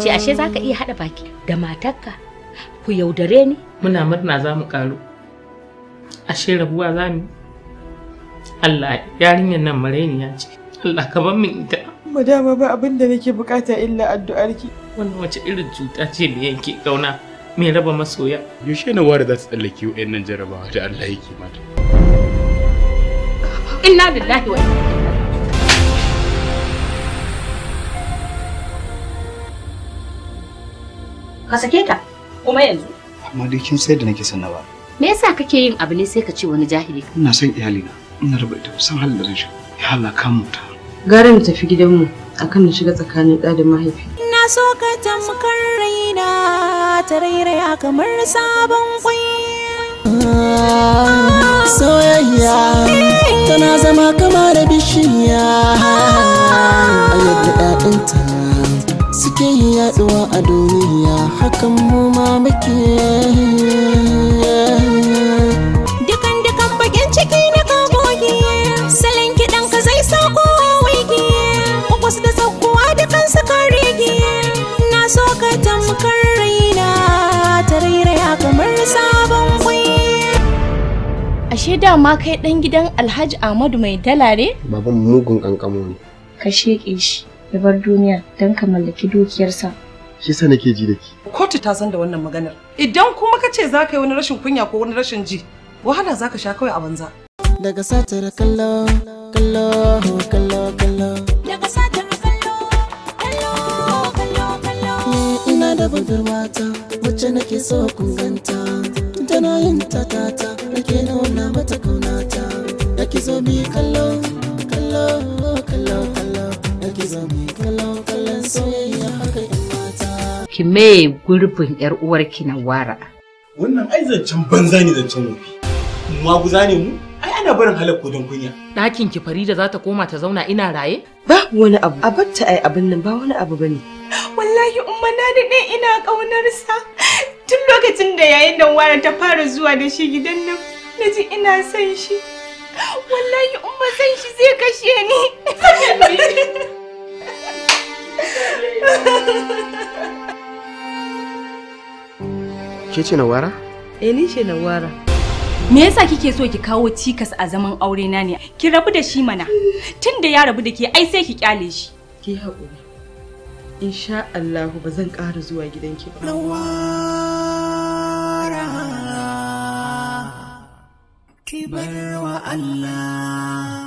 ce ashe za ka iya haɗa baki da matarka ku yaudare ni muna murna za mu karu ashe rabuwa za mu Allah yarinyar nan marainiya ce Allah ka bar min ita Madama ba abin da nake bukata illa addu'arki. wannan wace irin cuta ce mai yanke kauna mai raba masoya yaushe na ware za ta tsallake wa'annan jarabawa da Allah yake mata inna lillahi wa inna ilaihi ka sake ta kuma yanzu amma dai kin sai da nake son na ba me yasa kake yin abu ne sai ka ce wani jahili ina son iyalina ina raba ita san halin da zan shiga ya halaka mu ta Gara na tafi gidanmu akan na shiga tsakanin ɗa da mahaifi. Na so ka tamkar raina ta rairaya kamar sabon kwai. soyayya tana zama kama da bishiya a yadda ɗaɗinta suke yaduwa a duniya hakan mu ma muke Dukan dukan bakin ciki na ka goge, salon kiɗan ka zai sa kowa waige. Kwas da sakkuwa dukan su kan rege, na so ka tamkar raina ta rairaya kamar sabon kwai. Ashe dama kai ɗan gidan Alhaji Ahmadu mai dalare? Baban mugun kankamo ne. Ka sheƙe shi ya bar duniya don ka mallaki dukiyarsa. Shi sa nake ji da ki. Kotu ta san da wannan maganar. Idan kuma ka ce za ka yi wani rashin kunya ko wani rashin ji, wahala za ka sha kawai a banza. daga satar kallo kallo kallo kallo Daga satar kallo, kallo, kallo, kallo. Eh, ina da budurwata wacce nake so kun ganta tana yin tatata nake nuna mata kaunata yake zo mi kallo kallo kallo kallo yake zo mi kallo kallon soyayya haka yan mata ki mai gurbin yar uwarki na wara wannan ai zancen banza ne zancen wofi maguza ne mu ai ana barin halakko don kunya ɗakin ki Farida za ta koma ta zauna ina raye Babu wani abu. A batta ai abin nan ba wani abu bane. Wallahi umma na daɗe ina ƙaunarsa. Tun lokacin da yayin nan wara ta fara zuwa da shi gidan nan, na ji ina son shi. Wallahi umma son shi zai kashe ni. Ke ce na wara? Eh ni ce Nawara. Me yasa kike so ki kawo cikas a zaman aure na ne? Ki rabu da shi mana. Tun da ya rabu da ke ai sai ki kyale shi. Ki haƙuri. Insha Allahu ba zan ƙara zuwa gidanki ba. Nawara ki bar wa Allah